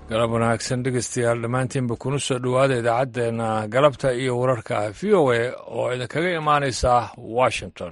galab wanaagsan dhegeystayaal dhammaantiinba kuna soo dhowaada idaacaddeenna galabta iyo wararka v o a oo idinkaga imaanaysa washington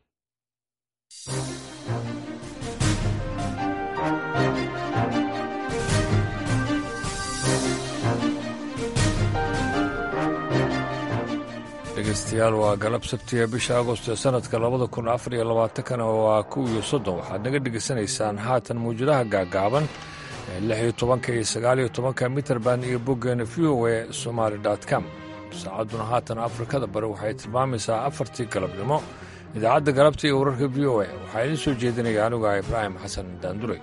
dhegeystayaal waa galab sabtiga bisha agost ee sanadka labada kun afar iyo labaatankana waa kow iyo soddon waxaad naga dhegeysanaysaan haatan mawjadaha gaagaaban ee lix iyo tobanka iyo sagaal iyo tobanka mitrband iyo boggeena v o a somaali com saacadduna haatan afrikada bari waxay tilmaamaysaa afartii galabnimo idaacadda galabta iyo wararka v o a waxaa idiin soo jeedinaya anuga ibraahim xasan daanduray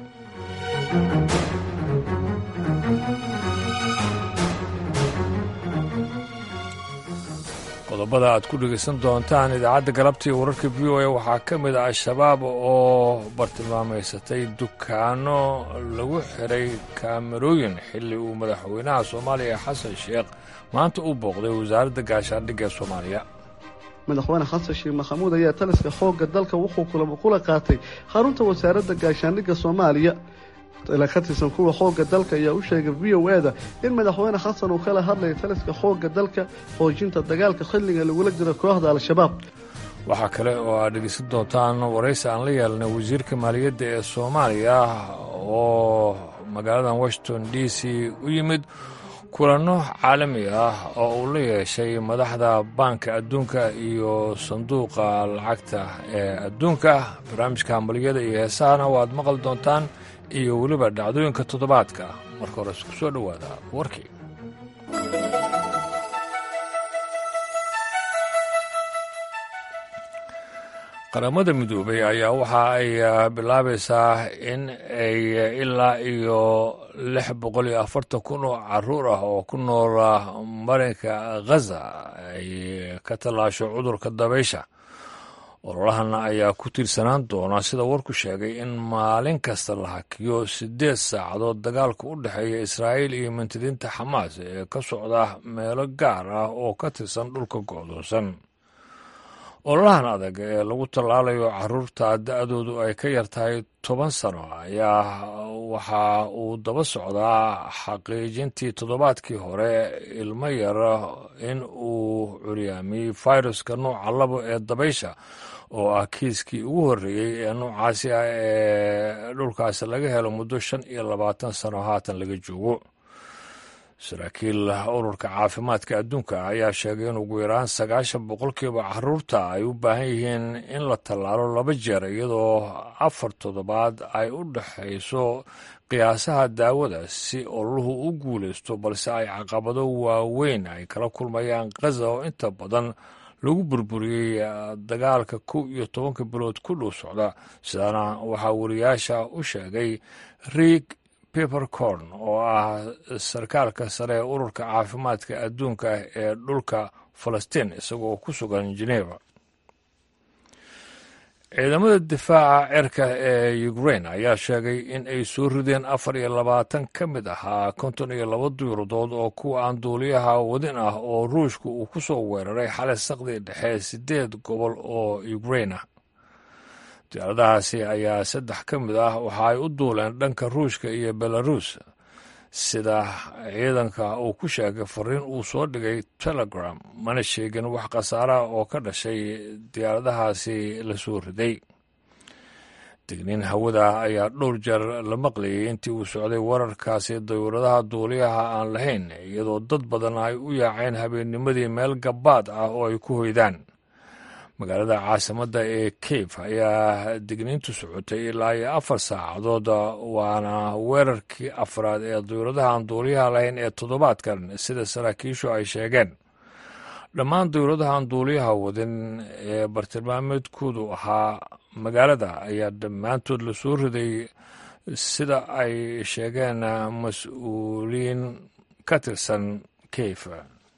qodobada aad ku dhegaysan doontaan idaacadda galabta iyo wararka v o a waxaa ka mid ah al-shabaab oo bartilmaamaysatay dukaano lagu xiray kaamarooyin xilli uu madaxweynaha soomaaliya xasan sheekh maanta u booqday wasaaradda gaashaandhigga ee soomaaliya madaxweyne xasan sheekh maxamuud ayaa taliska xoogga dalka wuxuu kula qaatay xarunta wasaaradda gaashaandhigga soomaaliya ila ka tirsan kuwa xoogga dalka ayaa u sheegay v o a da in madaxweyne xasan uu kala hadlaya taliska xoogga dalka xoojinta dagaalka xilliga lagula jiro kooxda al-shabaab waxaa kale oo aad dhegeysan doontaan waraysi aan la yeelnay wasiirka maaliyadda ee soomaaliya oo magaaladan washington d c u yimid kulanno caalami ah oo uu la yeeshay madaxda baanka adduunka iyo sanduuqa lacagta ee adduunka barnaamijka hambaliyada iyo heesahana waad maqli doontaan iyo weliba dhacdooyinka toddobaadka marka hore isku soo dhowaada warkii qaramada midoobay ayaa waxa ay bilaabaysaa in ay ilaa iyo lix boqol iyo afartan kun oo caruur ah oo ku noola marinka khaza ay ka tallaasho cudurka dabaysha ololahana ayaa ku tiirsanaan doona sida warku sheegay in maalin kasta la hakiyo siddeed saacadood dagaalka u dhexeeya israa'iil iyo mintidiinta xamaas ee ka socda meelo gaar ah oo ka tirsan dhulka go'doonsan ololahan adag ee lagu tallaalayo caruurta da-doodu ay ka yar tahay toban sano ayaa waxa uu daba socdaa xaqiijintii toddobaadkii hore ilmo yara in uu curyaamiyey fairuska nooca labo ee dabaysha oo ah kiiskii ugu horreeyey ee noocaasi ah ee dhulkaasi laga helo muddo shan iyo labaatan sano haatan laga joogo saraakiil ururka caafimaadka adduunka ayaa sheegay in ugu yaraan sagaashan boqolkiiba caruurta ay u baahan yihiin in la tallaalo laba jeer iyadoo afar toddobaad ay u dhexayso qiyaasaha daawada si ololuhu u guulaysto balse ay caqabado waaweyn ay kala kulmayaan khaza oo inta badan lagu burburiyey dagaalka kow iyo tobanka bilood ku dhow socda sidaana waxaa wariyaasha u sheegay riig pepercorn oo ah sarkaalka sare ee ururka caafimaadka adduunka ee dhulka falastiin isagoo ku sugan geneva ciidamada difaaca cerka ee ukrain ayaa sheegay in ay soo rideen afar iyo labaatan ka mid ahaa konton iyo laba duyuradood oo kuwa aan duuliyaha wadin ah oo ruushka uu ku soo weeraray xalay saqdii dhexe siddeed gobol oo ukrain ah diyaaradahaasi ayaa saddex ka mid ah waxa ay u duuleen dhanka ruushka iyo belarus sida ciidanka uu ku sheegay fariin uu soo dhigay telegram mana sheegin wax khasaaraha oo ka dhashay diyaaradahaasi la soo riday digniin hawada ayaa dhowr jeer la maqlayay intii uu socday wararkaasi dawladaha duuliyaha aan lahayn iyadoo dad badan ay u yaaceen habeennimadii meel gabaad ah oo ay ku hoydaan magaalada caasimadda ee cape ayaa digniintu socotay ilaa iyo afar saacadood waana weerarkii afraad ee dawladaha aan duuliyaha lahayn ee toddobaadkan sida saraakiishu ay sheegeen dhammaan dawladaha aan duuliyaha wadin ee bartilmaameedkoodu ahaa magaalada ayaa dhammaantood la soo riday sida ay sheegeen mas-uuliyiin ka tirsan cape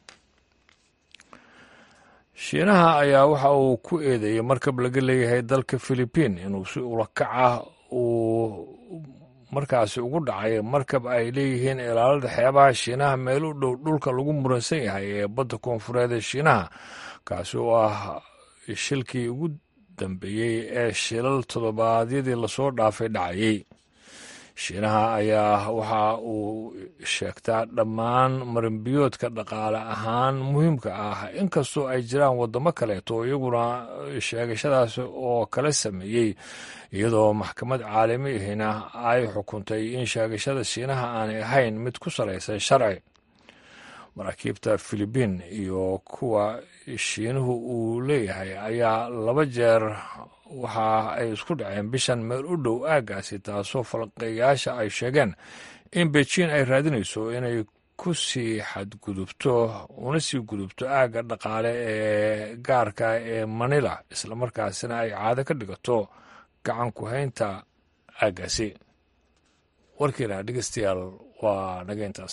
shiinaha ayaa waxa uu ku eedeeyey markab laga leeyahay dalka philibiin inuu si ulakac ah uu markaasi ugu dhacay markab ay leeyihiin ilaalada xeebaha shiinaha meel u dhow dhulka lagu muransan yahay ee badda koonfureed ee shiinaha kaasi oo ah shilkii ugu dambeeyey ee shilal toddobaadyadii lasoo dhaafay dhacayey shiinaha ayaa waxa uu sheegtaa dhammaan marinbiyoodka dhaqaale ahaan muhiimka ah inkastoo ay jiraan waddamo kaleeto iyaguna sheegashadaas oo kala sameeyey iyadoo maxkamad caalami ahina ay xukuntay in sheegashada shiinaha aanay ahayn mid ku salaysan sharci maraakiibta filibiin iyo kuwa shiinuhu uu leeyahay ayaa laba jeer waxa ay isku dhaceen bishan meel u dhow aaggaasi taasoo falqeeyaasha ay sheegeen in beijing ay raadinayso inay ku sii xadgudubto una sii gudubto aagga dhaqaale ee gaarka ee manila islamarkaasina ay caado ka dhigato gacan ku haynta aaggaasi warkiina dhegeystayaal waa nageyntaas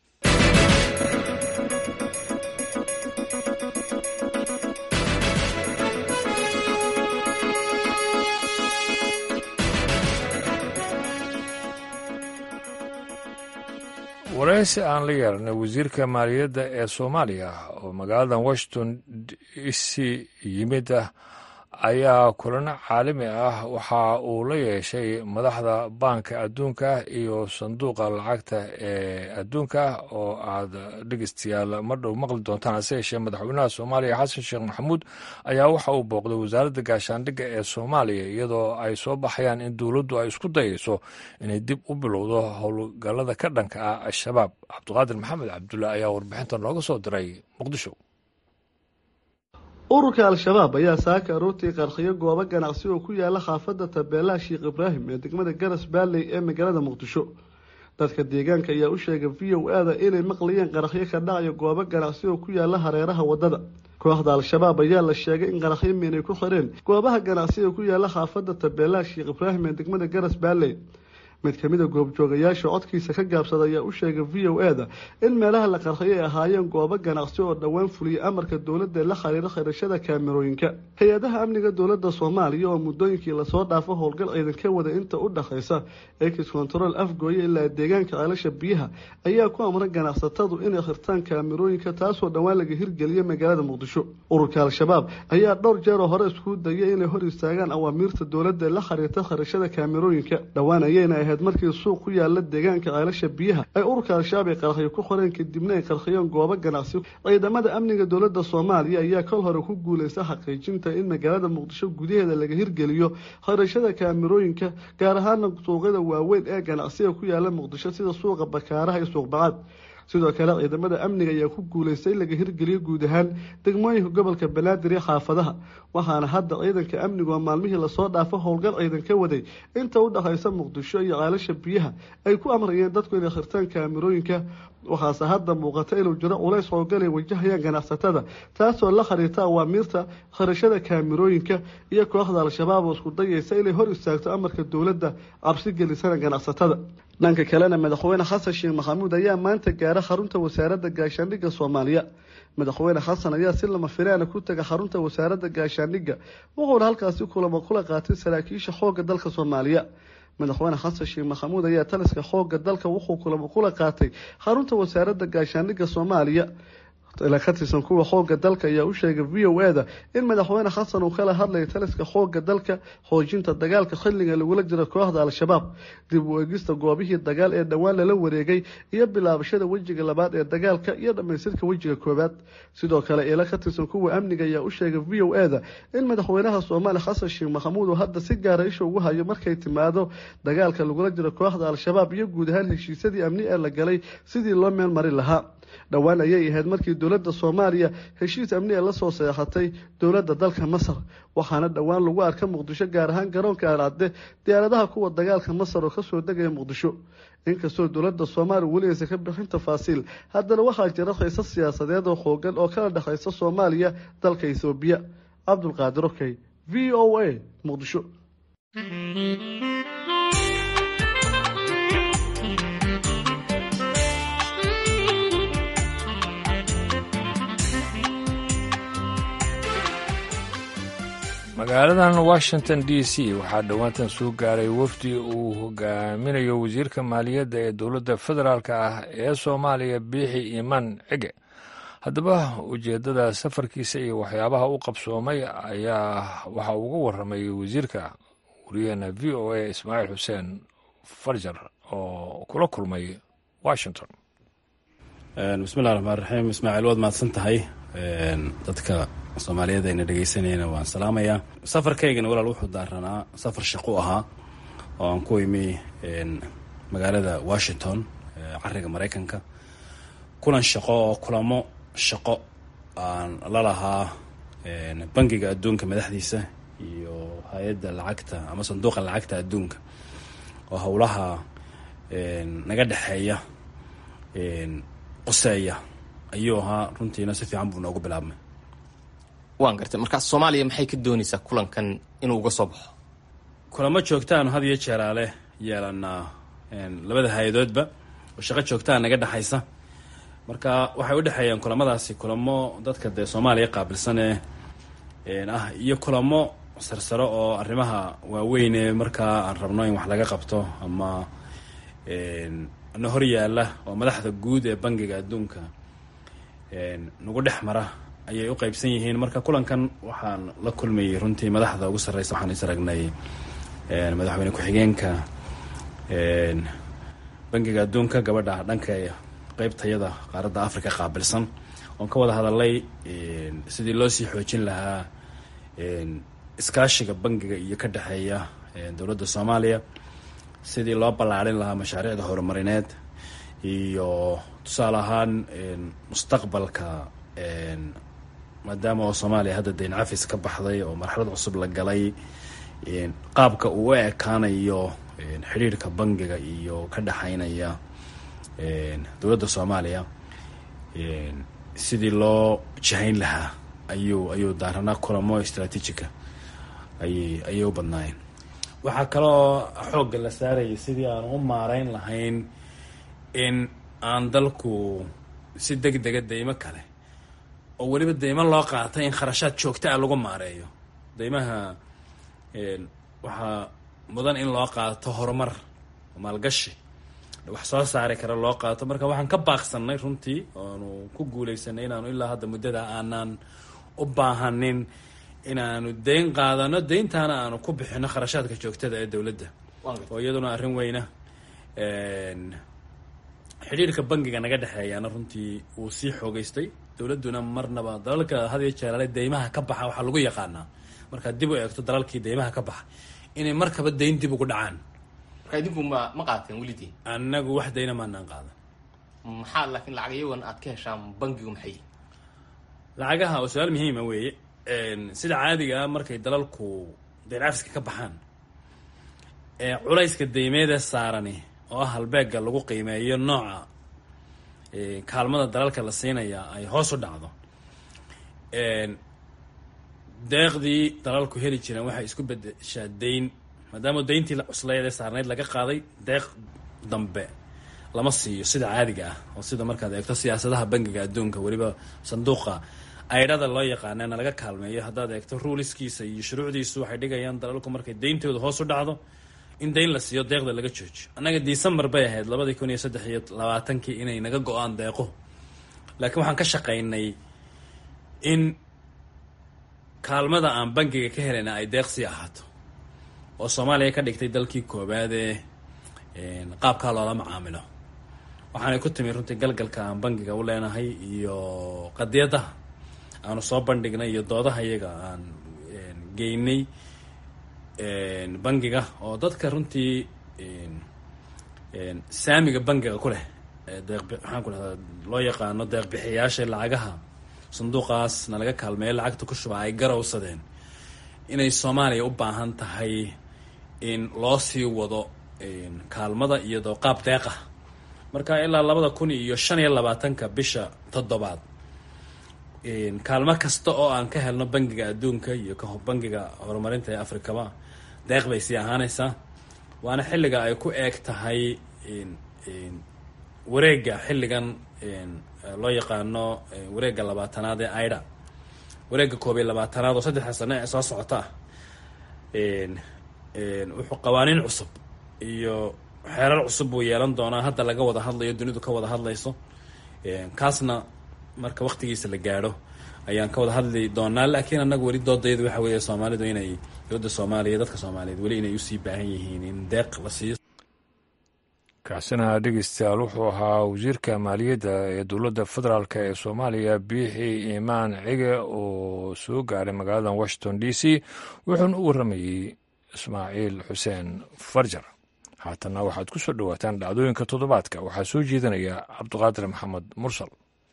waraysi aan la yeeranay wasiirka maaliyadda ee soomaaliya oo magaalada washington d c yimid ayaa kulano caalami ah waxa uu la yeeshay madaxda baanka adduunka iyo sanduuqa lacagta ee adduunka oo aad dhegeystayaal mar dhow maqli doontaan hase yeeshee madaxweynaha soomaaliya xasan sheekh maxamuud ayaa waxa uu booqday wasaaradda gaashaandhigga ee soomaaliya iyadoo ay soo baxayaan in dowladdu ay isku dayayso inay dib u bilowdo howlgallada ka dhanka ah al-shabaab cabdiqaadir maxamed cabdulla ayaa warbixinta nooga soo diray muqdisho ururka al-shabaab ayaa saaka aroortii qarxiyo goobo ganacsi oo ku yaala xaafadda tabeelaha sheekh ibraahim ee degmada garas baalley ee magaalada muqdisho dadka deegaanka ayaa u sheegay v o a da inay maqlayeen qaraxyo ka dhacayo goobo ganacsi oo ku yaala hareeraha waddada kooxda al-shabaab ayaa la sheegay in qaraxyo miinay ku xireen goobaha ganacsi ee ku yaala xaafadda tabeelaha sheekh ibraahim ee degmada garas baalley mid ka mid a goobjoogayaasha codkiisa ka gaabsada ayaa u sheegay v o a da in meelaha la qarxiyay ay ahaayeen goobo ganacsi oo dhowaan fuliyay amarka dowladda la xiriira khirashada kaamerooyinka hay-adaha amniga dowladda soomaaliya oo muddooyinkii lasoo dhaafo howlgal ciidan ka wada inta u dhexaysa ex control afgooye ilaa deegaanka ceelasha biyaha ayaa ku amray ganacsatadu inay khirtaan kaamerooyinka taasoo dhowaan laga hirgeliyay magaalada muqdisho ururka al-shabaab ayaa dhowr jeeroo hore iskugu dayay inay hor istaagaan awaamiirta dowladda la xiriirta khirashada kaamerooyinka dhowaan ayayna markii suuq ku yaala deegaanka ceelasha biyaha ay ururka al-shabaab ay qarxiyo ku qoreen kadibna ay qarxiyeen goobo ganacsi ciidamada amniga dowladda soomaaliya ayaa kol hore ku guuleysta xaqiijinta in magaalada muqdisho gudaheeda laga hirgeliyo khirashada kaamirooyinka gaar ahaana suuqyada waaweyn ee ganacsiga ku yaala muqdisho sida suuqa bakaaraha iyo suuq bacaad sidoo kale ciidamada amniga ayaa ku guuleystay in laga hirgeliyo guud ahaan degmooyinka gobolka banaadir iyo xaafadaha waxaana hadda ciidanka amnigu oo maalmihii lasoo dhaafo howlgal ciidan ka waday inta u dhexaysa muqdisho iyo ceelasha biyaha ay ku amrayeen dadku inay khirtaan kaamirooyinka waxaase hadda muuqata inuu jiro culays howlgal ay wajahayaan ganacsatada taasoo la khariirta awaamiirta khirashada kaamirooyinka iyo kooxda al-shabaab oo isku dayaysa inay hor istaagto amarka dowladda cabsi gelisana ganacsatada dhanka kalena madaxweyne xasan sheekh maxamuud ayaa maanta gaara xarunta wasaaradda gaashaandhigga soomaaliya madaxweyne xasan ayaa si lama filaana ku taga xarunta wasaaradda gaashaandhigga wuxuuna halkaasi kulamo kula qaatay saraakiisha xoogga dalka soomaaliya madaxweyne xasan sheekh maxamuud ayaa taliska xoogga dalka wuxuu kulamo kula qaatay xarunta wasaaradda gaashaandhigga soomaaliya ila ka tirsan kuwa xoogga dalka ayaa u sheegay v o a da in madaxweyne xasan uu kala hadlayay taliska xoogga dalka xoojinta dagaalka xilliga lagula jiro kooxda al-shabaab dib u eegista goobihii dagaal ee dhowaan lala wareegay iyo bilaabashada wejiga labaad ee dagaalka iyo dhammaystirka wejiga koowaad sidoo kale ila ka tirsan kuwa amniga ayaa u sheegay v o a da in madaxweynaha soomaaliya xasan sheekh maxamuud uu hadda si gaara isha ugu hayo markay timaado dagaalka lagula jiro kooxda al-shabaab iyo guud ahaan heshiisyadii amni ee la galay sidii loo meel marin lahaa dhowaan ayay ahayd markii dowladda soomaaliya heshiis amni ee lasoo seexatay dowladda dalka masar waxaana dhowaan lagu arka muqdisho gaar ahaan garoonka alcadde diyaaradaha kuwa dagaalka masar oo kasoo degaya muqdisho inkastoo dowladda soomaaliya weli aysan ka bixin tafaasiil haddana waxaa jira xiisas siyaasadeed oo xoogan oo kala dhexaysa soomaaliya dalka ethoobiya cabdulqaadir okey v o a muqdisho magaaladan washington d c waxaa dhowaantan soo gaaray wafdi uu hogaaminayo wasiirka maaliyadda ee dowladda federaalk ah ee soomaaliya biixi imaan cige haddaba ujeeddada safarkiisa iyo waxyaabaha u qabsoomay ayaa waxa uga waramay wasiirka wariyaheena v o a ismaaciil xuseen farjar oo kula kulmay washington bismillahi raxmaan raxiim ismaaciil waad mahadsan tahay dadka soomaaliyeed ayna dhegeysanayna waan salaamayaa safarkaygana walaal wuxuu daaranaa safar shaqo ahaa oo aan ku imi magaalada washington cariga maraykanka kulan shaqo oo kulamo shaqo aan la lahaa bangiga adduunka madaxdiisa iyo hay-adda lacagta ama sanduuqa lacagta adduunka oo howlaha naga dhexeeya qoseeya ayuu ahaa runtiina si fiican buu noogu bilaabmay waan gartay markaa soomaaliya maxay ka doonaysaa kulankan inuu uga soo baxo kulamo joogtaanu had iyo jeeraale yeelanaa labada hay-adoodba oo shaqo joogtaa naga dhexaysa marka waxay u dhexeeyaan kulamadaasi kulamo dadka dee soomaaliya qaabilsane ah iyo kulamo sarsaro oo arrimaha waaweyne markaa aan rabno in wax laga qabto ama na hor yaalla oo madaxda guud ee bangiga adduunka nagu dhex mara ayay u qeybsan yihiin marka kulankan waxaan la kulmayay runtii madaxda ugu sarreysa waxaan is aragnay madaxweyne ku-xigeenka bangiga adduunka gabadha dhanka qeybtayada qaaradda africa qaabilsan oon ka wada hadalay sidii loo sii xoojin lahaa iskaashiga bangiga iyo ka dhexeeya dowladda soomaaliya sidii loo ballaarin lahaa mashaariicda horumarineed iyo tusaale ahaan mustaqbalka maadaama oo soomaaliya hadda dayn cafis ka baxday oo marxalad cusub la galay qaabka uu u ekaanayo xidhiirhka bangiga iyo ka dhexeynaya dowladda soomaaliya sidii loo jahayn lahaa ayuu ayuu daaranaa kulamo istraatiijiga ayay ayay u badnaayeen waxaa kaloo xoogga la saarayay sidii aan u maareyn lahayn in aan dalku si deg dega deymo kale oo weliba deymo loo qaatay in kharashaad joogta ah lagu maareeyo deymaha waxaa mudan in loo qaato horumar maalgashi wax soo saari kara loo qaato marka waxaan ka baaqsanay runtii oanu ku guuleysanay inaanu ilaa hadda muddada aanaan u baahanin inaanu deyn qaadano deyntaana aanu ku bixino kharashaadka joogtada ee dowladda oo iyaduna arrin weyna xidhiirka bangiga naga dhexeeyaana runtii wuu sii xoogeystay dowladduna marnaba dalalka had iyo jeeraale deymaha ka baxa waxaa lagu yaqaanaa markaad dib u eegto dalalkii deymaha ka baxa inay markaba deyn dib ugu dhacaan marka idinku ma ma qaateen welidii annagu wax deyna maanaan qaadan maxaa laakiin lacag iyagoon aad ka heshaan bangigu maxay lacagaha oo su-aal muhiima weeye sida caadiga ah markay dalalku deyn cafiska ka baxaan ee culayska deymeedee saarani oo ah halbeega lagu qiimeeyo nooca kaalmada dalalka la siinaya ay hoos u dhacdo deeqdii dalalku heli jireen waxay isku bedeshaa deyn maadaama deyntii cuslayd ee saarnayd laga qaaday deeq dambe lama siiyo sida caadiga ah oo sida markaad eegto siyaasadaha bangiga adduunka weliba sanduuqa aydhada loo yaqaanana laga kaalmeeyo haddaad eegto ruuliskiisa iyo shuruucdiisu waxay dhigayaan dalalku markay deyntooda hoos u dhacdo in deyn la siiyo deeqda laga joojiyo annaga december bay ahayd labadii kun iyo saddex iyo labaatankii inay naga go-aan deeqo laakiin waxaan ka shaqaynay in kaalmada aan bangiga ka helayna ay deeq sii ahaato oo soomaaliya ka dhigtay dalkii koobaadee qaabkaa loola macaamilo waxaanay ku timi runtii galgalka aan bangiga u leenahay iyo qadiyadaha aanu soo bandhignay iyo doodaha iyaga aan geynay bangiga oo dadka runtii saamiga bangiga ku leh deeq waxaan ku dhahdaa loo yaqaano deeq bixiyaasha lacagaha sanduuqaas na laga kaalmeeyo lacagta ku shuba ay garowsadeen inay soomaaliya u baahan tahay in loo sii wado kaalmada iyadoo qaab deeqah marka ilaa labada kun iyo shan iyo labaatanka bisha toddobaad kaalmo kasta oo aan ka helno bangiga adduunka iyo bangiga horumarinta ee afrikaba deeq bay sii ahaanaysaa waana xilliga ay ku eeg tahay wareega xilligan loo yaqaano wareega labaatanaad ee aida wareega koob iyo labaatanaad oo saddexda sano ee soo socota ah wuxuu qawaaniin cusub iyo xeerar cusub buu yeelan doonaa hadda laga wada hadlayo dunidu ka wada hadlayso kaasna marka waktigiisa la gaadho ayaan ka wada hadli doonaa laakiin annaga weli doodayadu waxa weeye soomaalidu inay dowladda soomaaliya dadka soomaaliyeed weli inay usii baahan yihiin in deeq la siiyo kaasina dhegeystayaal wuxuu ahaa wasiirka maaliyadda ee dowladda federaalk ee soomaaliya biixi imaan cige oo soo gaaray magaalada washington d c wuxuuna u warramayey ismaaciil xuseen farjar haatanna waxaad ku soo dhowaataan dhacdooyinka toddobaadka waxaa soo jeedinaya cabduqaadir maxamed mursal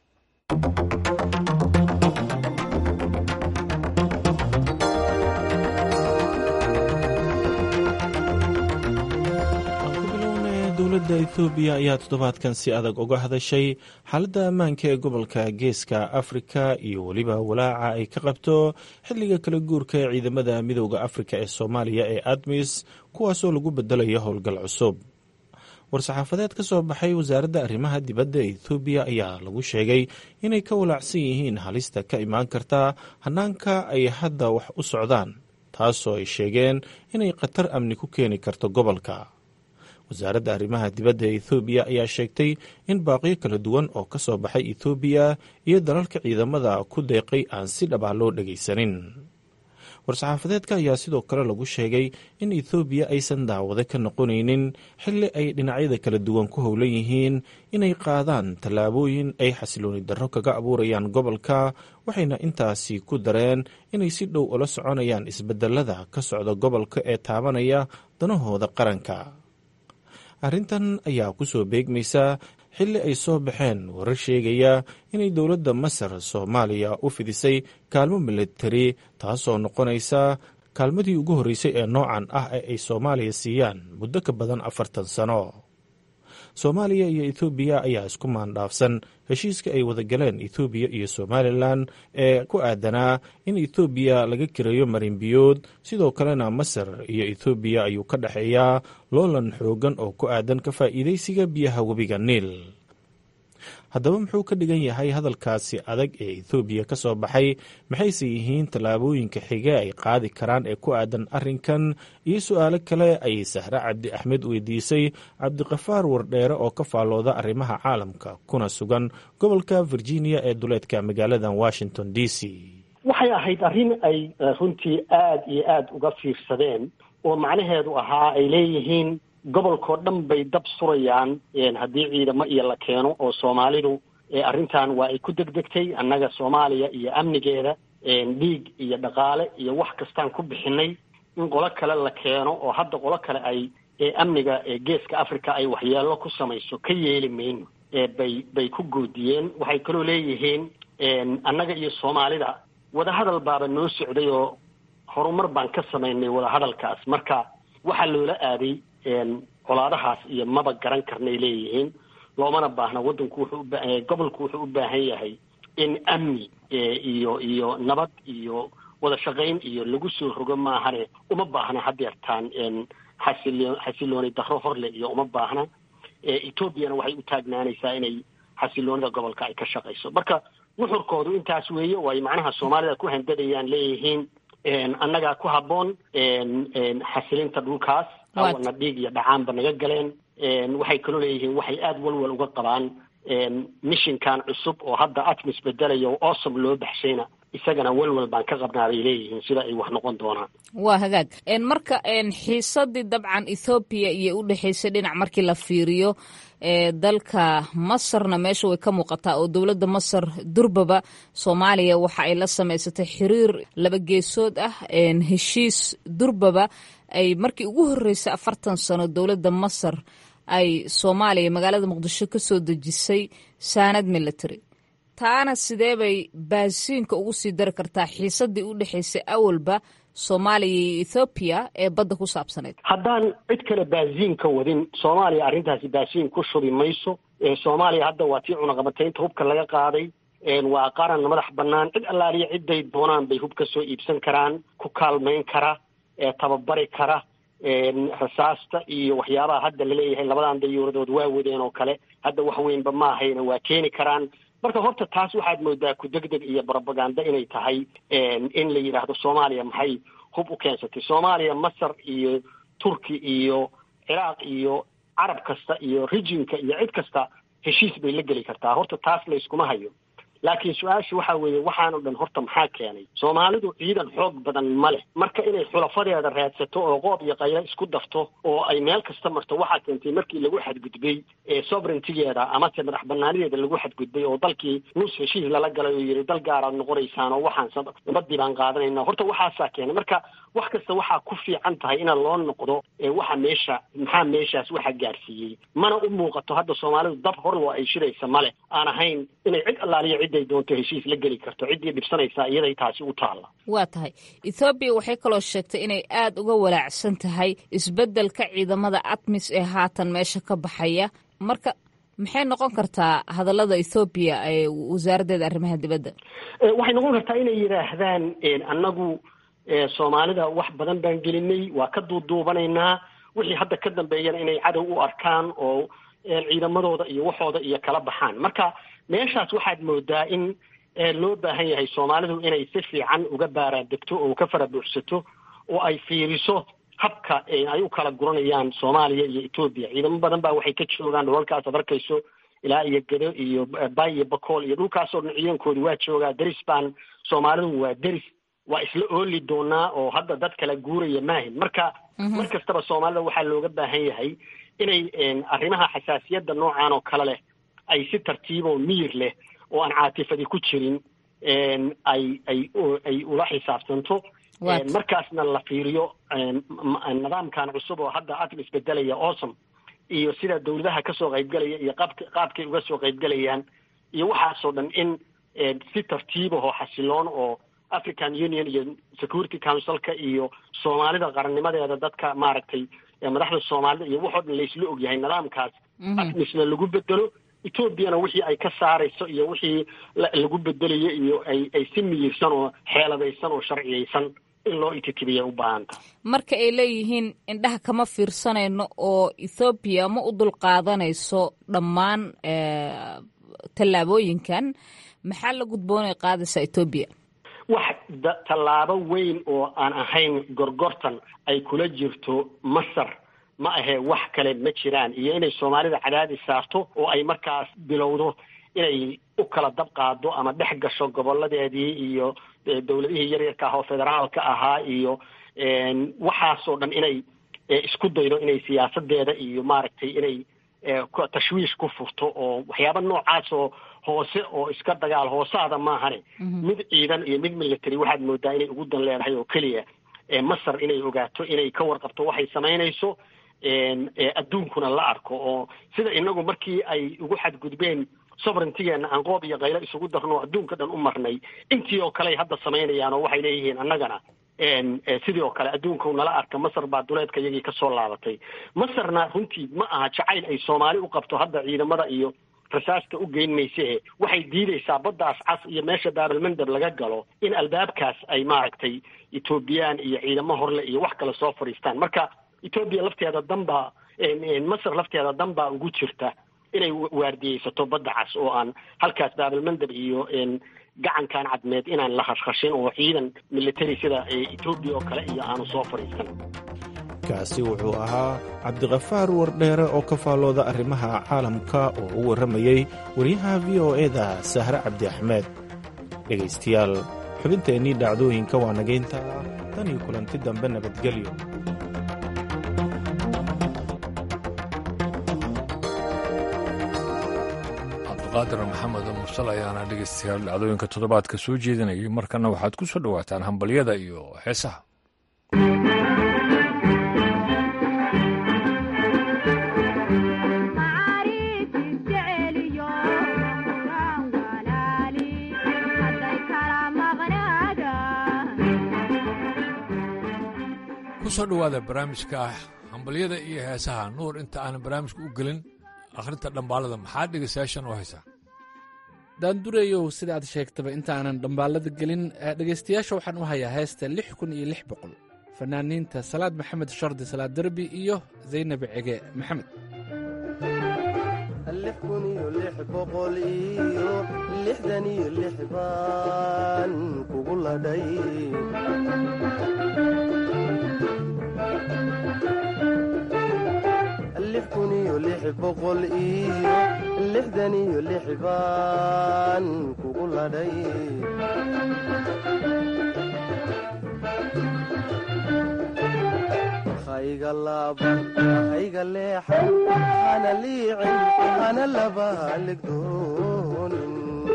dowladda ethoobiya ayaa toddobaadkan si adag uga hadashay xaaladda ammaanka ee gobolka geeska afrika iyo weliba walaaca ay ka qabto xilliga kala guurka ee ciidamada midooda afrika ee soomaaliya ee admis kuwaasoo lagu bedelayo howlgal cusub war-saxaafadeed ka soo baxay wasaaradda arrimaha dibadda ee ethoobiya ayaa lagu sheegay inay ka walaacsan yihiin halista ka imaan karta hanaanka ay hadda wax u socdaan taasoo ay sheegeen inay khatar amni ku keeni karto gobolka wasaaradda arrimaha dibadda ee ethoobiya ayaa sheegtay in baaqiyo kala duwan oo ka soo baxay ethoobiya iyo dalalka ciidamada ku deeqay aan si dhab ah loo dhagaysanin war-saxaafadeedka ayaa sidoo kale lagu sheegay in ethoobiya aysan daawade ka noqonaynin xilli ay dhinacyada kala duwan ku howlan yihiin inay qaadaan tallaabooyin ay xasilooni darro kaga abuurayaan gobolka waxayna intaasi ku dareen inay si dhow ula soconayaan isbedelada ka socda gobolka ee taabanaya danahooda qaranka arrintan ayaa ku soo beegmaysa xilli ay soo baxeen warar sheegaya inay dowladda masar soomaaliya u fidisay kaalmo militari taasoo noqonaysa kaalmadii ugu horreysay ee noocan ah ee ay soomaaliya siiyaan muddo ka badan afartan sano soomaaliya iyo ethoobiya ayaa isku maandhaafsan heshiiska ay wadagaleen ethoobiya iyo somalilan ee ku aadanaa in ethoobiya laga kireeyo marinbiyood sidoo kalena masar iyo ethoobiya ayuu ka dhexeeyaa loolan xoogan oo ku aadan ka faa'iidaysiga biyaha webiga niil haddaba muxuu ka dhigan yahay hadalkaasi adag ee ethoobiya ka soo baxay maxayse yihiin tallaabooyinka xige ay qaadi karaan ee ku aadan arrinkan iyo su-aalo kale ayay sahre cabdi axmed weydiisay cabdiqafaar wardheere oo ka faallooda arrimaha caalamka kuna sugan gobolka virginia ee duleedka magaalada washington d c waxay ahayd arrin ay runtii aada iyo aada uga fiirsadeen oo macnaheedu ahaa ay leeyihiin gobolkao dhan bay dab surayaan haddii ciidamo iyo la keeno oo soomaalidu arrintan waa ay ku degdegtay annaga soomaaliya iyo amnigeeda dhiig iyo dhaqaale iyo wax kastaan ku bixinay in qolo kale la keeno oo hadda qolo kale ay amniga geeska africa ay waxyeelo ku samayso ka yeeli mayno bay bay ku goodiyeen waxay kaloo leeyihiin annaga iyo soomaalida wadahadal baaba noo socday oo horumar baan ka samaynay wadahadalkaas marka waxaa loola aaday colaadahaas iyo maba garan karnay leeyihiin loomana baahna waddanku wuxuu uba gobolku wuxuu u baahan yahay in amni iyo iyo nabad iyo wada shaqayn iyo lagu soo rogo maahane uma baahna hadeertaan xasilo xasilooni darro horle iyo uma baahna etoobiyana waxay u taagnaanaysaa inay xasiloonida gobolka ay ka shaqayso marka nuxurkoodu intaas weeye oo ay macnaha soomaalida ku handadayaan leeyihiin annagaa ku habboon xasilinta dhulkaas awana dhiig iyo dhacaanba naga galeen waxay kaloo leeyihiin waxay aada walwal uga qabaan mishinkan cusub oo hadda atmis bedelaya oo awsom loo baxshayna isagana walwal baan ka qabnaa bay leeyihiin sida ay wax noqon doonaan waa hagaag marka xiisadii dabcan ethoobiya iyo u dhexaysay dhinac markii la fiiriyo dalka masarna meesha way ka muuqataa oo dowladda masar durbaba soomaaliya waxa ay la samaysatay xiriir laba geesood ah heshiis durbaba ay markii ugu horreysay afartan sano dowladda masar ay soomaaliya magaalada muqdisho ka soo dejisay saanad military taana sidee bay baasiinka ugu sii dari kartaa xiisadii u dhexaysay awalba soomaaliya iyo ethoobiya ee badda ku saabsanayd haddaan cid kale baasiinka wadin soomaaliya arrintaasi baasiin ku shubi mayso soomaaliya hadda waa tii cunaqabataynta hubka laga qaaday waa qaran madax bannaan cid allaaliya ciday doonaan bay hub ka soo iibsan karaan ku kaalmayn kara tababari kara rasaasta iyo waxyaabaha hadda laleeyahay labadan dayuuradood waa wadeen oo kale hadda wax weynba ma ahayna waa keeni karaan marka horta taas waxaad moodaa ku degdeg iyo brobaganda inay tahay in la yidhaahdo soomaaliya maxay hub u keensatay soomaaliya masar iyo turki iyo ciraaq iyo carab kasta iyo rijinka iyo cid kasta heshiis bay la geli kartaa horta taas layskuma hayo laakiin su-aasha waxa weeye waxaanoo dhan horta maxaa keenay soomaalidu ciidan xoog badan ma leh marka inay xulafadeeda raadsato oo qoob iyo qaylo isku darto oo ay meel kasta marto waxaa keentay markii lagu xadgudbay ee sovereigntigeeda amase madax banaanideeda lagu xadgudbay oo dalkii nus heshiis lala galay oo yidhi dal gaaraad noqonaysaan oo waxaan nabadii baan qaadanayna horta waxaasaa keenay marka wax kasta waxaa ku fiican tahay ina loo noqdo waxa meesha maxaa meeshaas waxa gaarsiiyey mana u muuqato hadda soomaalidu dab horloo ay shiraysa male aan ahayn inay cid allaaliyo ciday doonto heshiis la geli karto ciddii dhibsanaysaa iyaday taasi u taalla waa tahay ethoobiya waxay kaloo sheegtay inay aada uga walaacsan tahay isbeddelka ciidamada atmis ee haatan meesha ka baxaya marka maxay noqon kartaa hadallada ethoobiya ee wasaaraddeeda arrimaha dibadda waxay noqon kartaa inay yidhaahdaan annagu soomaalida wax badan baan gelinay waa ka duuduubanaynaa wixii hadda ka dambeeyana inay cadow u arkaan oo ciidamadooda iyo waxooda iyo kala baxaan marka meeshaas waxaad moodaa in loo baahan yahay soomaalidu inay si fiican uga baaraandegto oo ka fara buuxsato oo ay fiiriso habka ay u kala guranayaan soomaaliya iyo etoobiya ciidamo badan baa waxay ka joogaan dhulalkaas ad arkayso ilaa iyo gedo iyo bay iyo bakool iyo dhulkaasoo dhan ciidankoodi waa joogaa deris baan soomaalidu waa deris waa isla ooli doonaa oo hadda dad kala guuraya maahin marka mar kastaba soomaalida waxaa looga baahan yahay inay arrimaha xasaasiyadda noocan oo kale leh ay si tartiiboo miyir leh oo aan caatifadi ku jirin ay ay ay ula xisaabtanto markaasna la fiiriyo nidaamkan cusub oo hadda atm isbedelaya awesome iyo sida dawladaha kasoo qaybgalaya iyo qaabk qaabkay uga soo qaybgalayaan iyo waxaasoo dhan in si tartiibahoo xasiloon oo african union iyo security councilka iyo soomaalida qarannimadeeda dadka maaragtay madaxda soomaalida iyo waxoo dhan laysla ogyahay nidaamkaas atmisna lagu bedelo etoobiyana wixii ay ka saarayso iyo wixii lagu bedelayo iyo ay ay si miyirsan oo xeeladaysan oo sharciyaysan in loo ititibiya u baahanta marka ay leeyihiin indhaha kama fiirsanayno oo ethoobiya ma u dulqaadanayso dhammaan tallaabooyinkan maxaa la gudboonay qaadaysaa etoobiya wax tallaabo weyn oo aan ahayn gorgortan ay kula jirto masar ma ahee wax kale ma jiraan iyo inay soomaalida cadaadis saarto oo ay markaas bilowdo inay u kala dab qaado ama dhex gasho goboladeedii iyo dawladihii yaryarka ah oo federaalka ahaa iyo waxaasoo dhan inay isku daydo inay siyaasadeeda iyo maaragtay inay tashwiish ku furto oo waxyaaba noocaasoo hoose oo iska dagaal hoosaada maahane mid ciidan iyo mid military waxaad moodaa inay ugu dan leedahay oo keliya masar inay ogaato inay ka warqabto waxay samaynayso adduunkuna la arko oo sida inagu markii ay ugu xadgudbeen sovereigntigeena aan qoob iyo kaylo isugu darno adduunka dhan u marnay intii oo kale ay hadda samaynayaan oo waxay leeyihiin annagana sidii oo kale adduunka nala arka masar baa duleedka iyagii kasoo laabatay masarna runtii ma aha jacayl ay soomaali u qabto hadda ciidamada iyo rasaasta u geyn mayse waxay diidaysaa baddaas cas iyo meesha baabalmandab laga galo in albaabkaas ay maaragtay etoobiyaan iyo ciidamo horle iyo wax kale soo fadhiistaan marka etoobiya lafteeda danbaa masar lafteeda dan baa ugu jirta inay waardiyeysato badda cas oo aan halkaas baabalmandab iyo gacankan cadmeed inaan la khashkhashin oo ciidan military sida etoobiya oo kale iyo aanu soo fadhiisan kaasi wuxuu ahaa cabdikafaar wardheere oo ka faallooda arrimaha caalamka oo u warramayey wariyaha v o eda sahre cabdi axmed dhegaystayaal xubinteennii dhacdooyinka waa nagaynta tan iyo kulanti dambe nabadgelyo cabdiqaadir maxamed mursal ayaana dhegaystayaal dhacdooyinka toddobaadka soo jeedinayay markana waxaad ku soo dhowaataan hambalyada iyo heesaha kusoo dhowaada barnaamijka hambalyada iyo heesaha nuur inta aanan barnaamijka u gelin akhrinta dhambaalada maxaa dhegaystayaashan u haysaa daandureyow sida aad sheegtaba intaanan dhambaalada gelin dhegaystayaasha waxaan u hayaa heesta lix kun iyo lix boqol fanaaniinta salaad maxamed shardi salaad derbi iyo zaynab cege maxamed lix kun iyo lix boqol iyo lixdan iyo lix baan kugu ladhay lix kun iyo lix boqol iyo lixdan iyo lix baan kugu ladhay hayga laaban hayga leexan hana liicin hana laba haligdoonin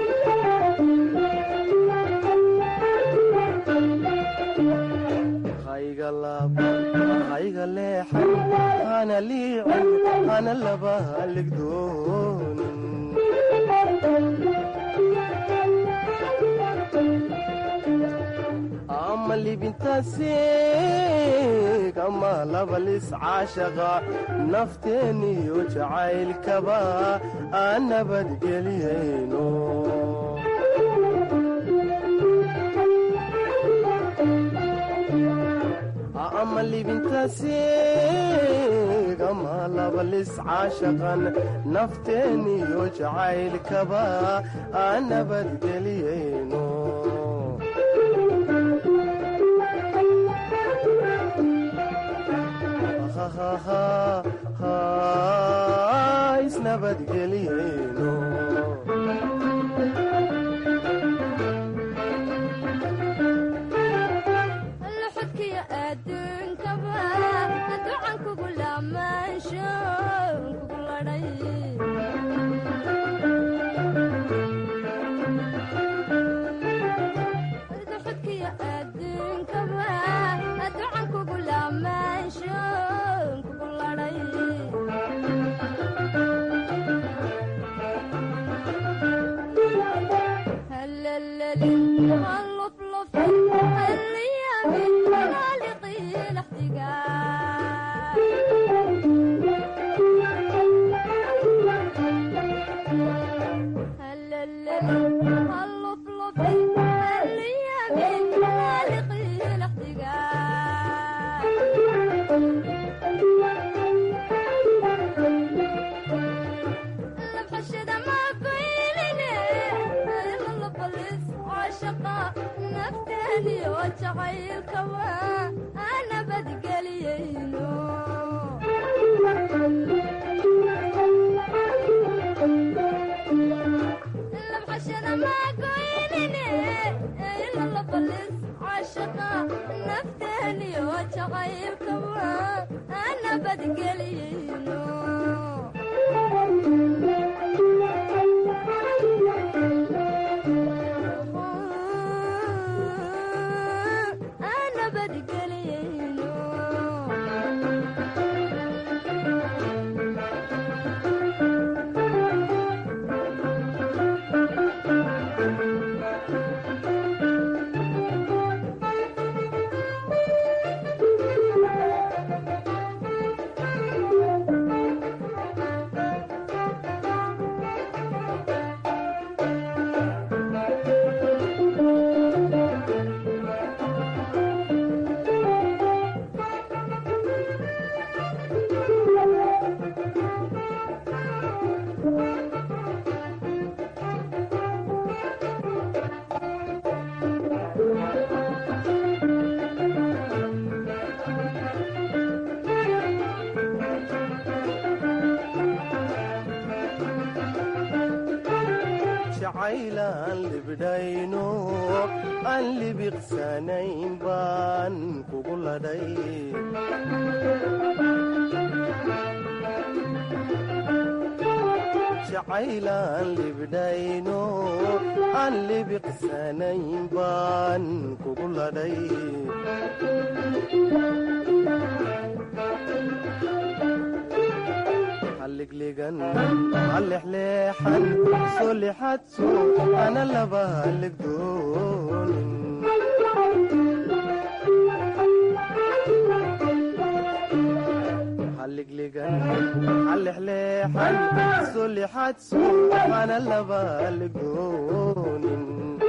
hayga laaban hayga leexan hana liicin hana laba haligdoonin ama libintaasiig ama labalis caashaqa nafteeniyo jacaylkaba aan nabadgeliyayno ama libintaasiig ama labalis caashaqan nafteeniyo jacaylkaba aan nabadgeliyayno isnabadgeliyeyno luxudkiyo adduunkaba ducan kugu laamaansho kugu ladhay luxudkiyo adduunkaba ducan kugu laamaansho kugu ladhay هلللي هاللفلف هاليامي خالقي الاحتقان هلللي هاللفلف هاليامي خالقي الاحتقان لبحشد ما قيلني إلا لبلس عاشقة نفتني وجعيل كوا أنا بدقليينو لبحشد ما قيلني إلا لبلس عاشقة نفتني وجعيل كوا أنا بدقليينو أنا بدقلينو jacaylaan libdhayno aan libiqsanayn baan kugu ladhay jacaylaan libdhayno aan libiqsanayn baan kugu ladhay halligligan hallexleexan soo lixadso ana laba halligdoonin halligligan hallexleexan soo lixadso ana laba halligdoonin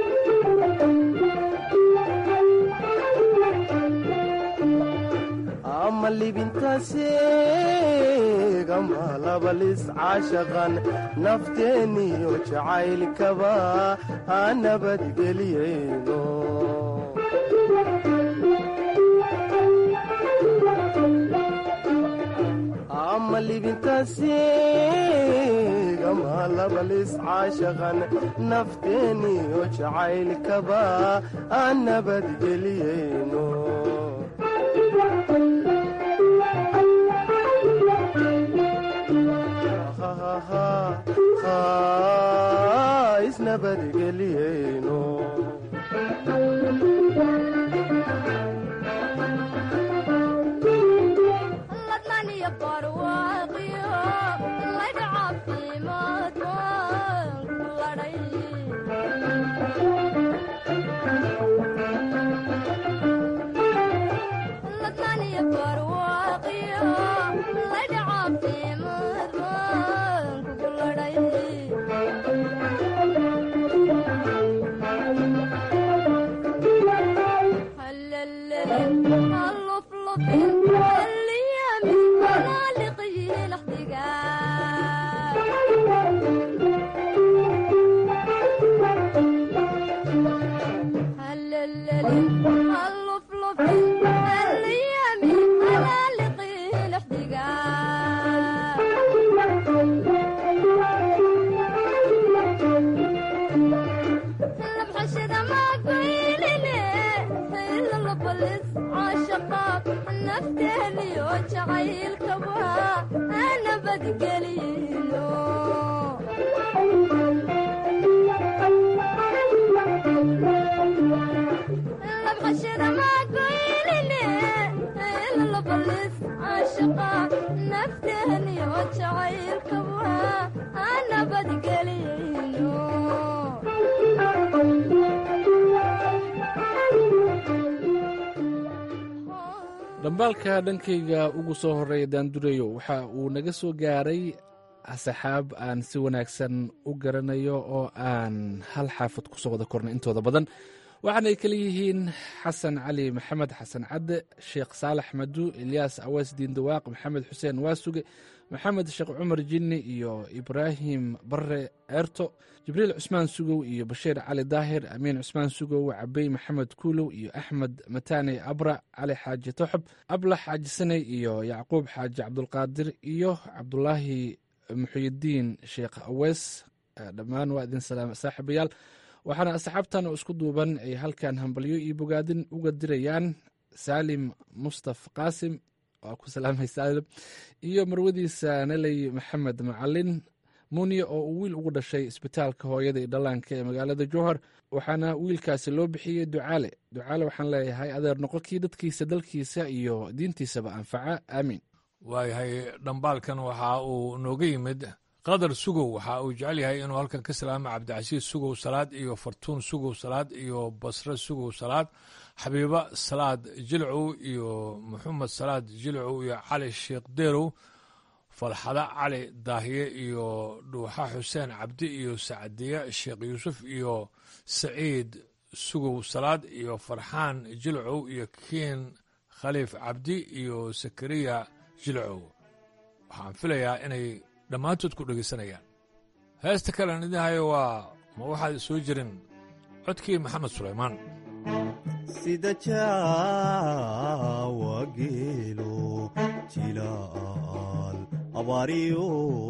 ama libintaasiig ama labalis caashaqan nafteeniyo jacaylkaba aan nabadgeliyayno ama libintaasiigama labalis caashaqan nafteeniyo jacaylkaba aan nabadgeliyeyno isnabadgeliyeyno ladnaniyo barwaaqiyo laydha caafimaad waan ku ladhay ladnaniyo barwaaqiyo laydha caafimaad waan kugu ladhay nafteeniyo jacaylkaba ana badgelino labxashada maagoynine lalabalis caashaqa nafteeniyo jacaylkaba ana badgelino dhambaalka dhankayga ugu soo horreeya daandureyo waxa uu naga soo gaaray asxaab aan si wanaagsan u garanayo oo aan hal xaafad ku soo wada kornay intooda badan waxaanay kala yihiin xasan cali maxamed xasan cadde sheekh saalax madu ilyaas awees diindawaaq maxamed xuseen waasuge maxamed sheekh cumar jinni iyo ibraahim bare eerto jibriil cusmaan sugow iyo bashiir cali daahir amiin cusmaan sugow cabey maxamed kuulow iyo axmed mataane abra cali xaaji toxob ablax xaaji saney iyo yacquub xaaji cabdulqaadir iyo cabdulaahi muxuyidiin sheekh awees dhammaan waa idin salaama saaxiibayaal waxaana asxaabtan oo isku duuban ay halkan hambalyo iyo bogaadin uga dirayaan saalim mustaf qaasim waa ku salaamay saalim iyo marwadiisa naley maxamed macalin muniye oo uu wiil ugu dhashay isbitaalka hooyada iyo dhallaanka ee magaalada jowhar waxaana wiilkaasi loo bixiyey ducaale ducaale waxaan leeyahay adeer noqokii dadkiisa dalkiisa iyo diintiisaba anfaca aamiin waayahay dhambaalkan waxa uu nooga yimid qadar sugow waxa uu jecel yahay inuu halkan ka salaamo cabdicasiis sugow salaad iyo fartuun sugow salaad iyo basre sugow salaad xabiiba salaad jilcow iyo maxamed salaad jilcow iyo cali sheekh deerow falxada cali daahiye iyo dhuuxa xuseen cabdi iyo sacdiye sheekh yuusuf iyo saciid sugow salaad iyo farxaan jilcow iyo kiin khaliif cabdi iyo sakariya jilcow waxaan filayaa inay dhammaantood ku dhegaysanayaan heesta kalen idin hayo waa ma waxaad soo jirin codkii maxamed sulaymaan sida jaawa geelo jilaal abaariyo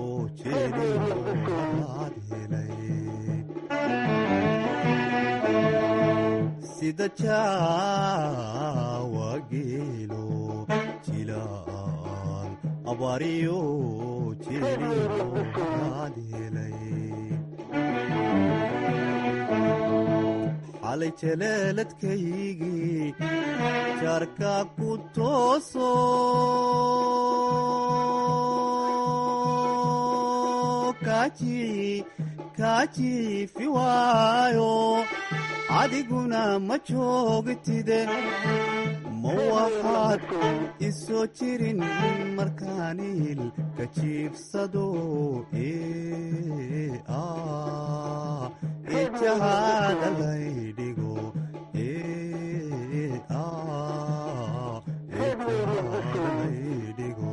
jeeliyoad helay sida jaawa geelo jilaal abaariyo jeeliyoad helay xalay jaleeladkaygii jaarka ku tooso kaajiifi waayo adiguna ma joogtide ma waxaad isoo jirin markaaniil ka jiibsado ijahaada laydhigo laydhigo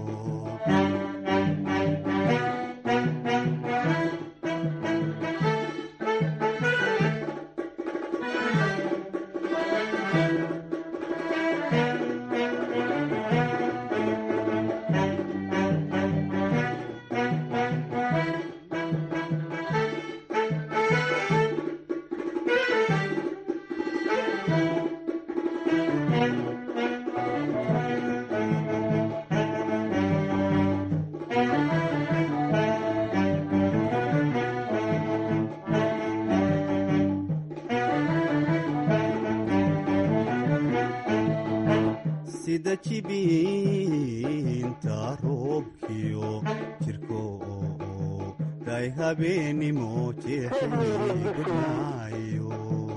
sida jibiinta roobkiyo jirko day habeenimo jeexigudnaayo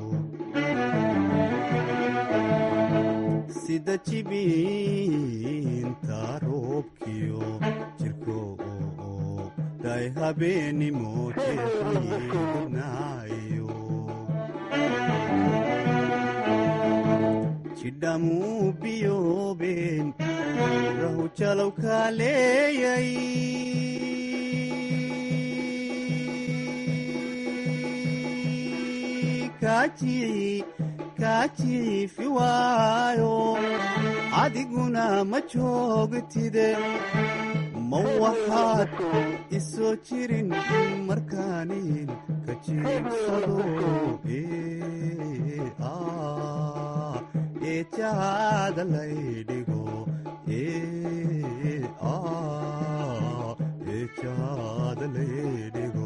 sida jibiinta roobkiyo jirko day habeenimo jeexigudnaayo jidhamuu biyoobeen rahu jalow kaaleeyay kaajiifi waayo adiguna ma joogtide ma waxaad isoo jirin markaanin ka jiibsado eejaada laydhigo eejaada laydhigo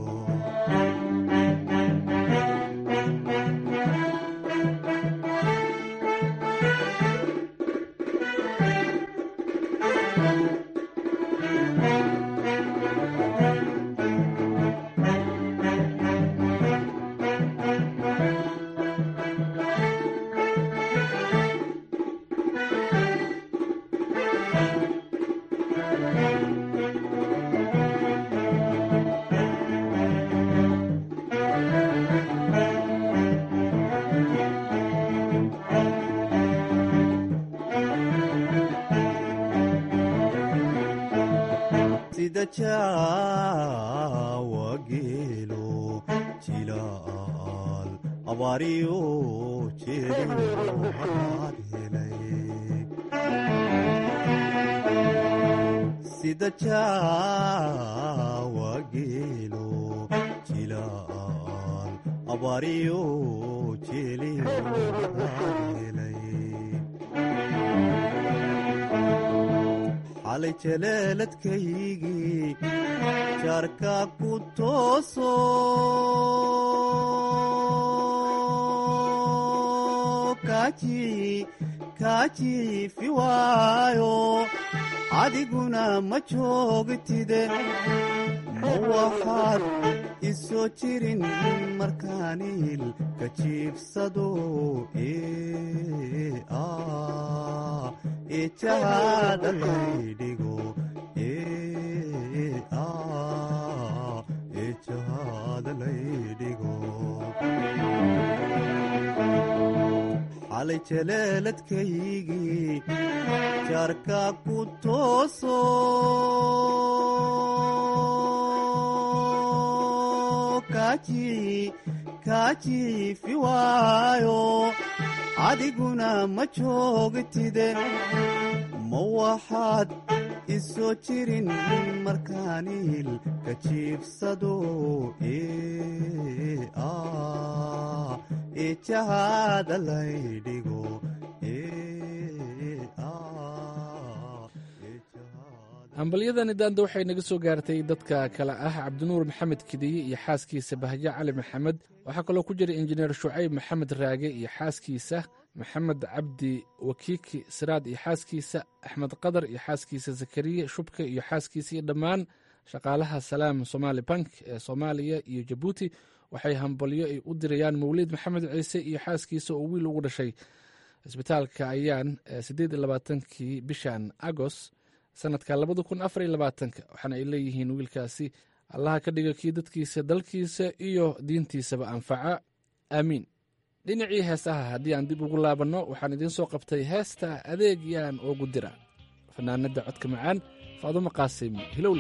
sida jaawa geelo jilaal abaariyo jeedo hadaad helay sida jaawa geelo jilaal abaariyo jeeliyo hadaad helay xalay jaleeladkaygii jaarka ku tooso kaajiifi waayo adiguna ma joogtide ma waxaad isoo jirin markaaniil ka jiibsado eejaada laydhigo eejaada laydhigo xalay jaleeladkaygii jaarka ku tooso kaajiifi waayo adiguna ma joogtide ma waxaad isoo jirin markaaniil ka jiibsado eejahaada laydhigo hambalyadani daanda waxay naga soo gaartay dadka kale ah cabdinuur maxamed kidiye iyo xaaskiisa bahjo cali maxamed waxaa kaloo ku jira injineer shucayb maxamed raage iyo xaaskiisa maxamed cabdi wakiiki siraad iyo xaaskiisa axmed qadar iyo xaaskiisa zakariya shubka iyo xaaskiisa iyo dhammaan shaqaalaha salaam somaali bank ee soomaaliya iyo jabuuti waxay hambalyo ay u dirayaan mawliid maxamed ciise iyo xaaskiisa oo wiil ugu dhashay isbitaalka ayaan siddeed iyo labaatankii bishan agos sanadka labada kun afar iyo labaatanka waxaana ay leeyihiin wiilkaasi allaha ka dhiga kii dadkiisa dalkiisa iyo diintiisaba anfaca aamiin dhinacii heesaha haddii aan dib ugu laabanno waxaan idiin soo qabtay heesta adeeg yaan oogu dira fanaanadda codka macaan faadumo qaasim hilowle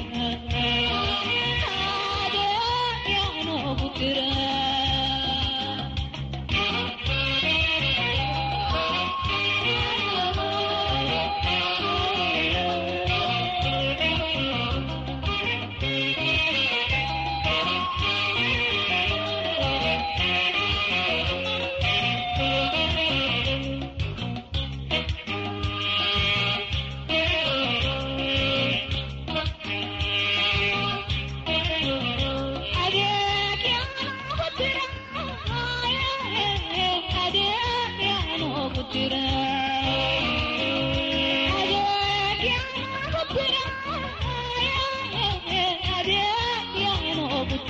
Yeah.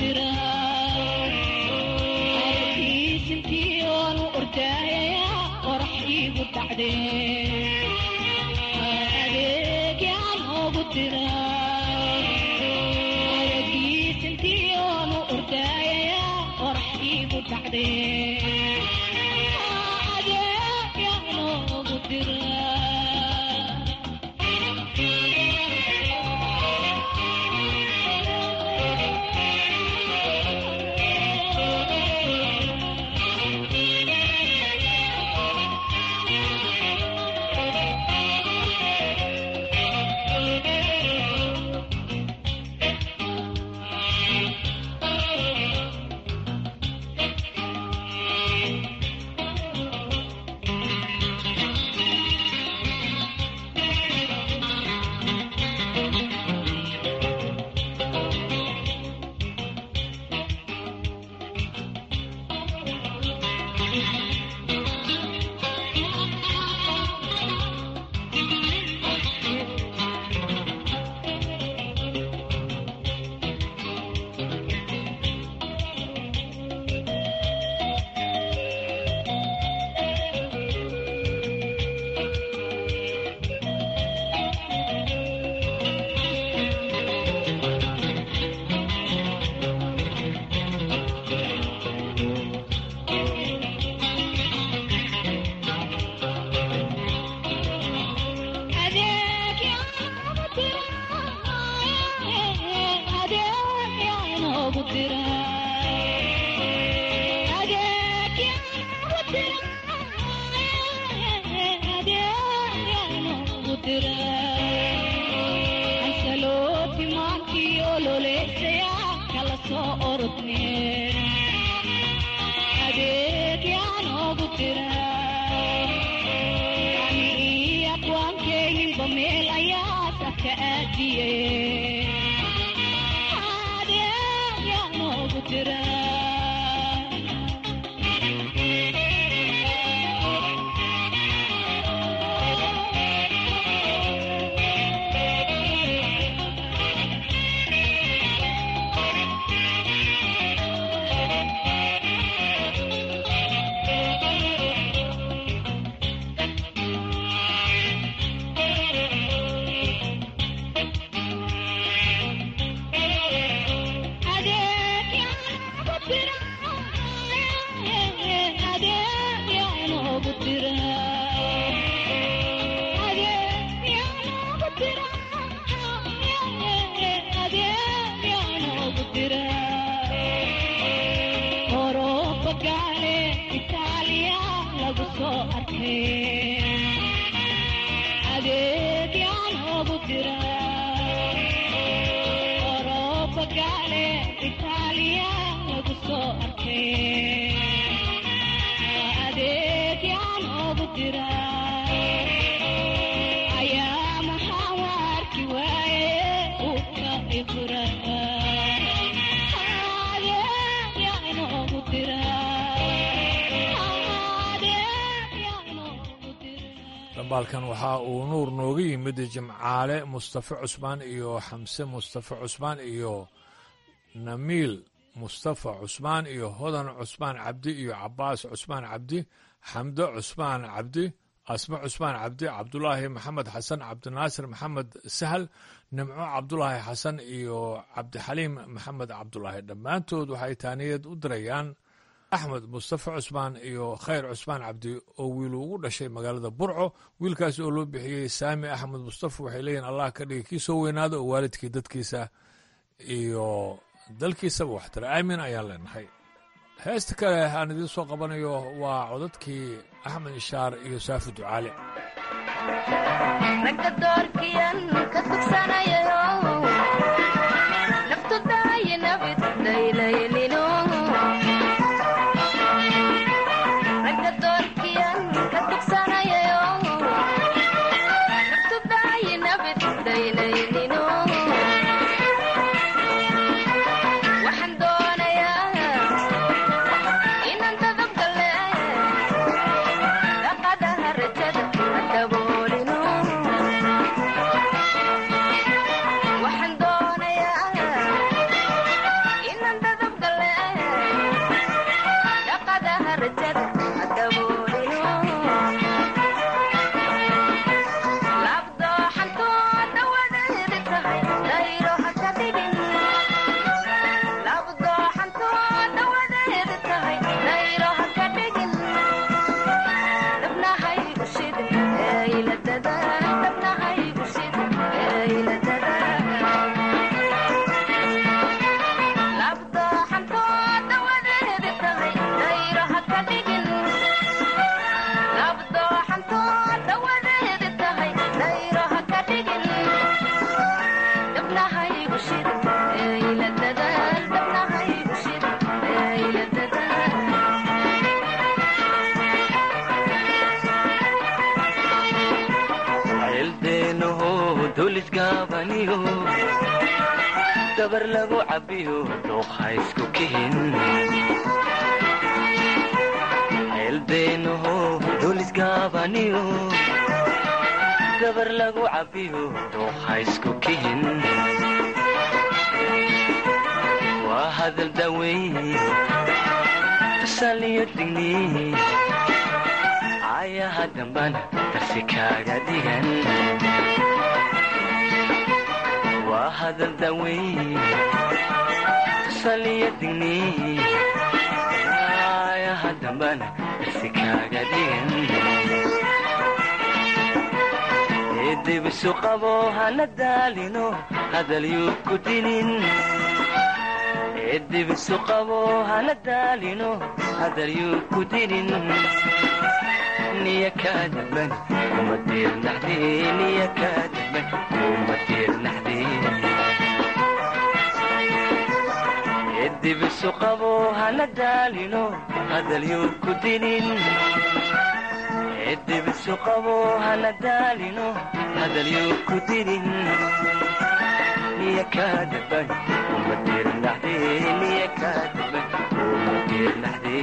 dambaalkan waxa uu nuur nooga yimid jimcaale mustafe cusmaan iyo xamse mustafe cusmaan iyo namiil mustafa cusmaan iyo hodan cusmaan cabdi iyo cabaas cusmaan cabdi xamdo cusmaan cabdi asme cusmaan cabdi cabdulaahi maxamed xasan cabdinaasir maxamed sahal nimco cabdulaahi xasan iyo cabdixaliim maxamed cabdulaahi dhammaantood waxay taaniyad u dirayaan axmed mustafe cusmaan iyo khayr cusmaan cabdi oo wiil ugu dhashay magaalada burco wiilkaas oo loo bixiyey saami axmed mustafe waxay leeyihin allah ka dhigi kii soo weynaado oo waalidkii dadkiisa iyo dalkiisaba waxtara aamin ayaan leenahay heesta kale aan idiin soo qabanayo waa codadkii axmed ishaar iyo saafi ducaale ragga doorkiyan ka tugsanayayo naftu daaye nabid daylaylino ragga doorkiyan ka tugsanayayo naftu daaye nabid daylaylino waxaan doonayaa inaan dadabgale dhaqadaha rajada ha daboolino ceeldeenaho dulisgaabaniyo dabar lagu cabbiyo dooqa isku kihin ceeldeenaho dulisgaabaniyo dabar lagu cabbiyo dooqa isku kihin waa hadal daweyn tusaaliyo digni ayaha dambana darsi kaaga dhigan waa hadal daweyn tusaaliyo digni ayaha dambana darsi kaaga dhigan eedibisu qabo hana daalino hadal yuu ku dinin eedibisu qabo hana daalino hadal yuu ku dinin niya kaadaban kuma diirnaxde niya kaadaban kuma diirnaxde eedibisu qabo hana daalino hadal yuu ku dinin eedibisu qabo hana daalino hadal yuu ku dinin niya kaadaban kuma diirnaxde niya kaadaban kuma diirnaxde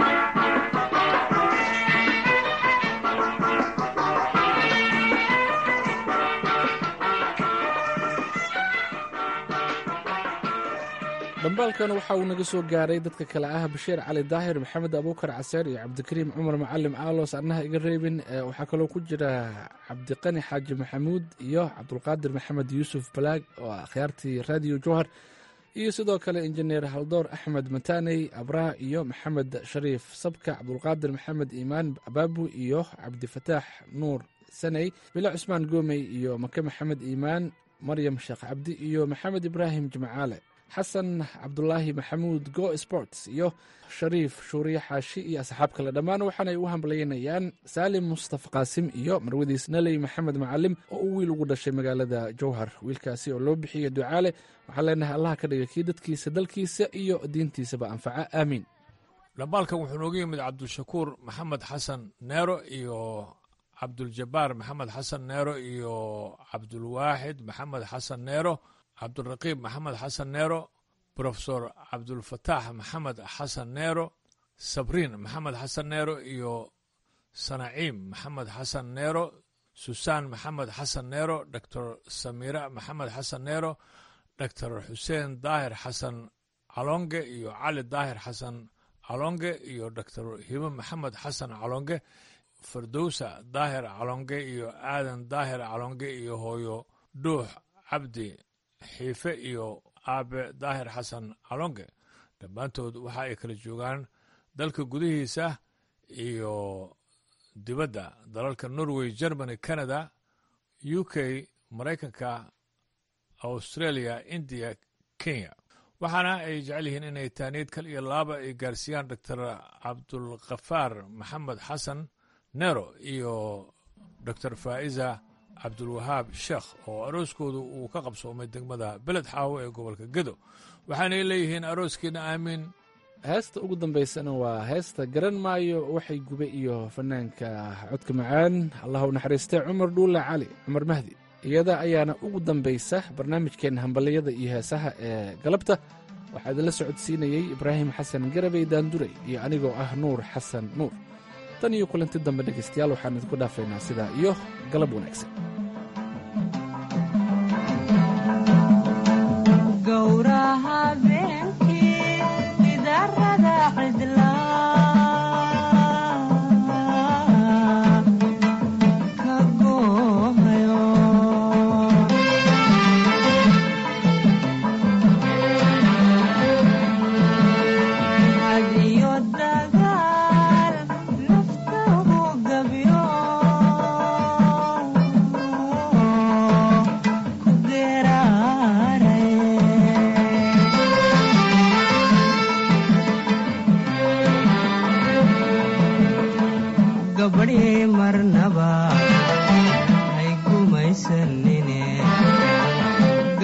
dhambaalkan waxa uu naga soo gaaray dadka kale ah bashiir cali daahir maxamed abuukar caseer iyo cabdikariim cumar macalim aalos annaha iga reebin waxaa kaloo ku jira cabdiqani xaaji maxamuud iyo cabdulqaadir maxamed yuusuf balaag oo akhyaartii raadiyo jowhar iyo sidoo kale injineer haldoor axmed mataaney abraha iyo maxamed shariif sabka cabdulqaadir maxamed iimaan abaabu iyo cabdifataax nuur saney bilo cusmaan goomey iyo make maxamed iimaan maryam sheekh cabdi iyo maxamed ibraahim jimcaale xasan cabdulaahi maxamuud go sports iyo shariif shuuriye xaashi iyo asxaab kale dhammaan waxaanay u hambalyaynayaan saalim mustafa qaasim iyo marwadiis naley maxamed macalim oo uu wiil ugu dhashay magaalada jowhar wiilkaasi oo loo bixiya ducaale waxaan leenahay allaha ka dhiga kii dadkiisa dalkiisa iyo diintiisaba anfaca aamiin dhambaalkan wuxuu nooga yimid cabdishakuur maxamed xasan neero iyo cabduljabaar maxamed xasan neero iyo cabdulwaaxid maxamed xasan neero cabduraqiib maxamed xasan neero brofesor cabdulfataax maxamed xasan neero sabriin maxamed xasan neero iyo sanaciim maxamed xasan neero susaan maxamed xasan neero doctor samiira maxamed xasan neero doctor xuseen daahir xasan calonge iyo cali daahir xasan calonge iyo doctor hibo maxamed xasan calonge fardowsa daahir calonge iyo aadan daahir calonge iyo hooyo dhuux cabdi xiife iyo aabe daahir xasan calonge dhammaantood waxa ay kala joogaan dalka gudihiisa iyo dibadda dalalka norway germany canada u k maraykanka australia indiya kenya waxaana ay jecel yihiin inay taaniid kal iyo laaba ay gaarsiiyaan doctor cabdulkhafaar maxamed xasan nero iyo doctor faa'iza cabdulwahaab sheekh oo arooskoodu uu ka qabsoomay degmada beled xaawo ee gobolka gedo waxaanay leeyihiin arooskiina aamiin heesta ugu dambaysana waa heesta garan maayo waxay gube iyo fanaanka codka macaan allah u naxariistay cumar dhuule cali cumar mahdi iyada ayaana ugu dambaysa barnaamijkeenna hambaliyada iyo heesaha ee galabta waxaa idinla socodsiinayey ibraahim xasan garabey daanduray iyo anigoo ah nuur xasan nuur tan iyo kulanti dambe dhegaystayaal waxaan idinku dhaafaynaa sidaa iyo galab wanaagsan dagaal naftahu gabyo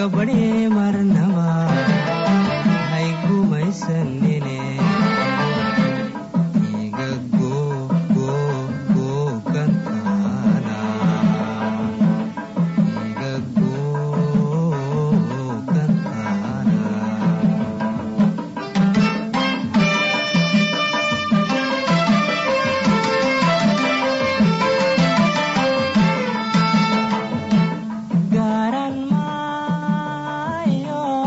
gabadhee marnaba hay gumaysanine iga googoogantaana iga googantaana garan maayo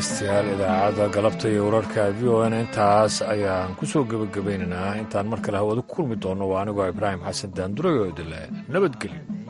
dhegeystayaal idaacadda galabta iyo wararka v o n intaas ayaan ku soo gebagabaynaynaa intaan mar kale hawada ku kulmi doonno waa anigoo ibraahim xasan daanduray oo idile nabadgelyo